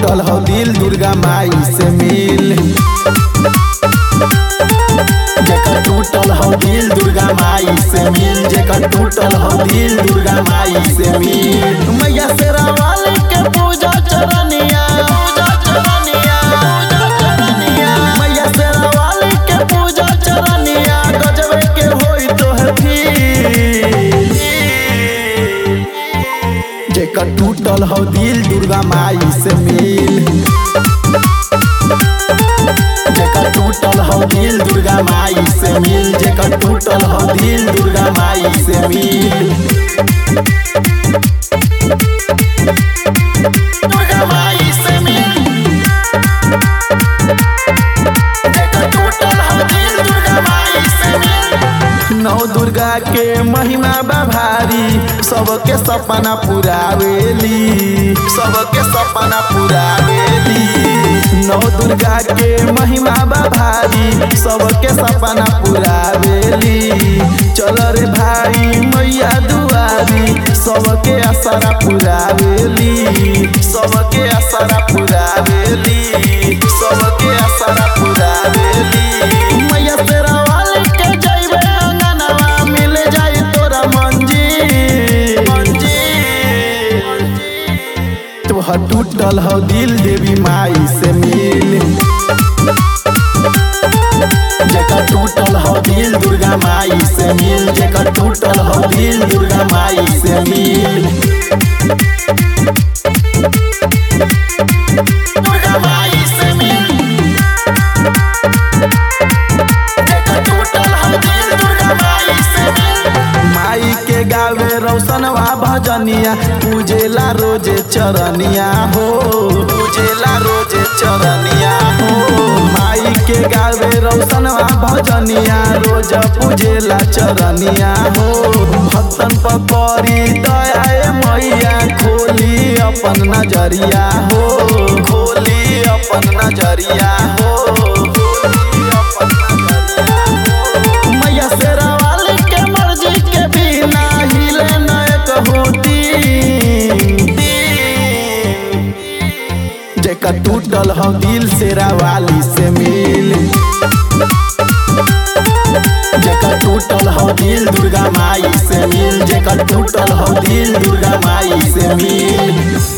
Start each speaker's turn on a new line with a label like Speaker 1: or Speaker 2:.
Speaker 1: टूटल हो दिल दुर्गा माई से मिल जेकर टूटल हो दिल दुर्गा माई से मिल जेकर टूटल हो दिल दुर्गा माई से मिल मैया से रावाल के पूजा चरनिया पूजा चरनिया पूजा चरनिया मैया से रावाल के पूजा चरनिया गजबे के होई तो है फिर जेकर टूटल हो दिल दुर्गा माई से मिल जेकर टूटल हो दिल दुर्गा माई से मिल जेकर टूटल हो दिल दुर्गा माई से मिल दुर्गा माई से मिल जेकर टूटल हो दिल दुर्गा माई से मिल नौ दुर्गा के महिमा बा भारी सबके सपना पुरावेली सबके सपना पुरावेली नौ दुर्गा के महिमा बा भारी सबके सपना पुरावेली चल रे भाई मैया दुआरी सबके असरा पुरावेली सबके असरा पुरावेली सबके असरा पुरावेली मैया तेरा वाले के जइबे अंगनवा मिल जाई तोरा मंजी मंजी तोहर टूटल हो दिल देवी माई से मिल जेकर टूटल हो दिल दुर्गा माई से मिल जेकर टूटल हो दिल दुर्गा माई से मिल दुर्गा माई से मिल जेकर टूटल हो दिल दुर्गा माई से मिल माई के गावे रोशनवा भजनिया पूजेला रोजे चरनिया हो पूजेला रोजे चरनिया हो माई के गावे रोशनवा भजनिया रोज पूजेला चरनिया हो भक्तन पकड़ी दया मैया खोली अपन नजरिया हो खोली अपन नजरिया हो खोली अपन नजरिया हो मैया शेरा वाली के मर्जी के बिना हिले न एक होती जेकर टूटल हो दिल शेरा वाली से मिल जेकर टूटल हो दिल दुर्गा माई से मिल जेकर टूटल हो दिल दुर्गा माई से मिल